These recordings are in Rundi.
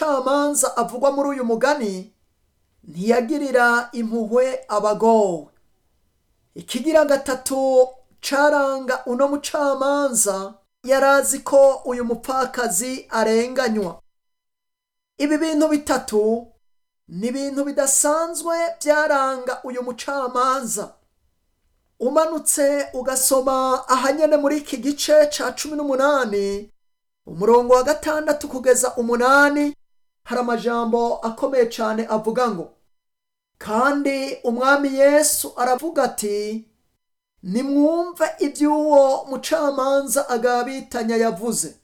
mucamanza avugwa muri uyu mugani ntiyagirira impuhwe abagowe ikigira gatatu caranga uno mucamanza yarazi ko uyu mupfakazi arenganywa ibi bintu bitatu ni ibintu bidasanzwe byaranga uyu mucamanza umanutse ugasoma ahanyene muri iki gice ca cumi n'umunani umurongo wa gatandatu kugeza umunani hari amajambo akomeye cyane avuga ngo kandi umwami yesu aravuga ati nimwumve iby'uwo mucamanza agabitanya yavuze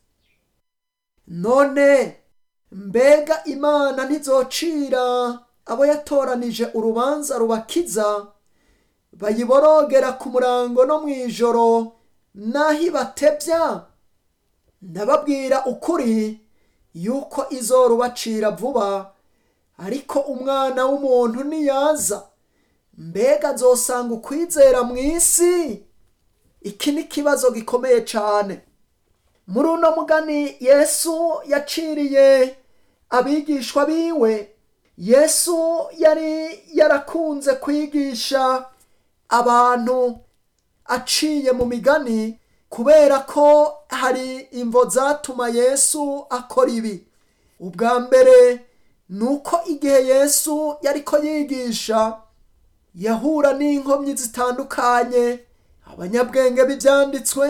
none mbega imana ntizocira abo yatoranije urubanza rubakiza bayiborogera ku murango no mu ijoro n'aho ibatebya ndababwira ukuri yuko izorubacira vuba ariko umwana w'umuntu niyaza mbega azosanga ukwizera mu isi iki ni ikibazo gikomeye cyane muri uno mugani yesu yaciriye abigishwa biwe yesu yari yarakunze kwigisha abantu aciye mu migani kubera ko hari imvo zatuma yesu akora ibi ubwa mbere ni uko igihe yesu yariko yigisha yahura n'inkomyi zitandukanye abanyabwenge b'ibyanditswe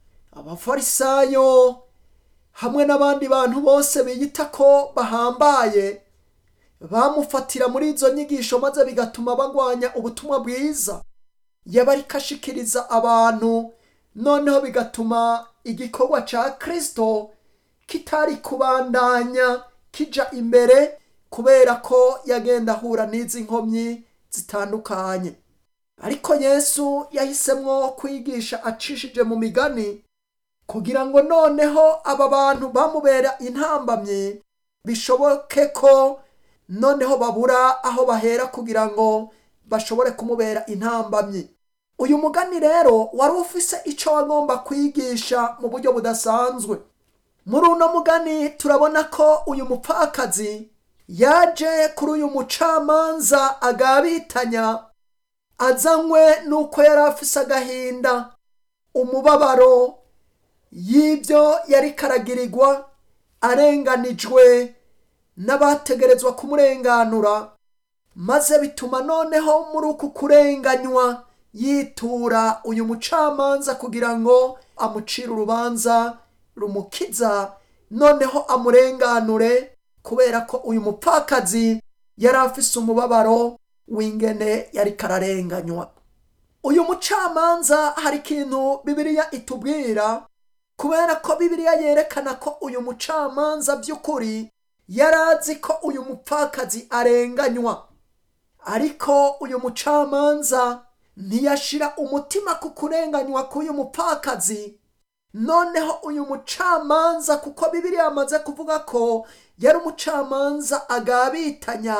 abafarisayo hamwe n'abandi bantu bose biyita ko bahambaye bamufatira muri izo nyigisho maze bigatuma bagwanya ubutumwa bwiza yabariko ashikiriza abantu noneho bigatuma igikorwa ca kristo kitari kubandanya kija imbere kubera ko yagenda ahura n'izi nkomyi zitandukanye ariko yesu yahisemwo kwigisha acishije mu migani kugira ngo noneho aba bantu bamubera intambamyi bishoboke ko noneho babura aho bahera kugira ngo bashobore kumubera intambamyi uyu mugani rero wari ufise icyo wagomba kwigisha mu buryo budasanzwe muri uno mugani turabona ko uyu mupfakazi yaje kuri uyu mucamanza agabitanya azanywe n'uko yari afise agahinda umubabaro y'ibyo yari karagirirwa arenganijwe n'abategerezwa kumurenganura maze bituma noneho muri uku kurenganywa yitura uyu mucamanza kugira ngo amucire urubanza rumukiza noneho amurenganure kubera ko uyu mupfakazi yari afise umubabaro w'ingene yari kararenganywa uyu mucamanza hari ikintu bibiliya itubwira kubera ko bibiliya yerekana ko uyu mucamanza by'ukuri yari azi ko uyu mupfakazi arenganywa ariko uyu mucamanza ntiyashira umutima ku kurenganywa k'uyu mupfakazi noneho uyu mucamanza kuko bibiri yamaze kuvuga ko yari umucamanza agabitanya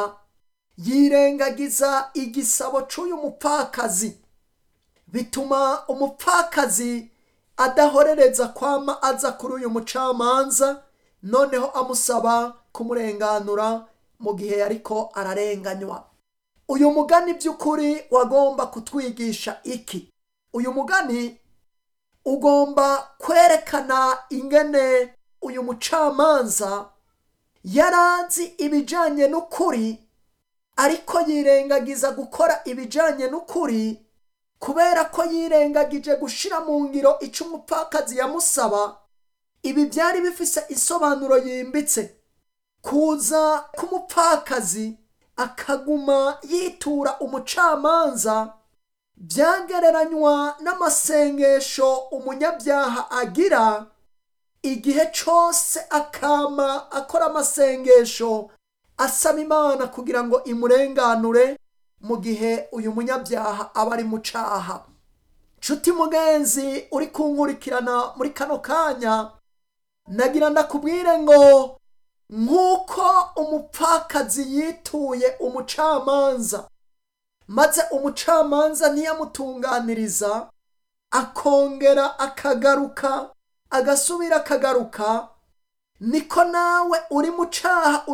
yirengagiza igisabo cy'uyu mupfakazi bituma umupfakazi adahorereza kwama aza kuri uyu mucamanza noneho amusaba kumurenganura mu gihe yariko ararenganywa uyu mugani by'ukuri wagomba kutwigisha iki uyu mugani ugomba kwerekana ingene uyu mucamanza yarazi ibijyanye n'ukuri ariko yirengagiza gukora ibijyanye n'ukuri kubera ko yirengagije gushyira mu ngiro icyo umupfakazi yamusaba ibi byari bifise isobanuro yimbitse kuza k'umupfakazi akaguma yitura umucamanza byagereranywa n'amasengesho umunyabyaha agira igihe cyose akama akora amasengesho asaba imana kugira ngo imurenganure mu gihe uyu munyabyaha aba ari mu caha nshuti mugenzi uri kunkurikirana muri kano kanya nagira ndakubwire ngo nk'uko umupfakazi yituye umucamanza maze umucamanza ntiyamutunganiriza akongera akagaruka agasubira akagaruka niko nawe uri mu caha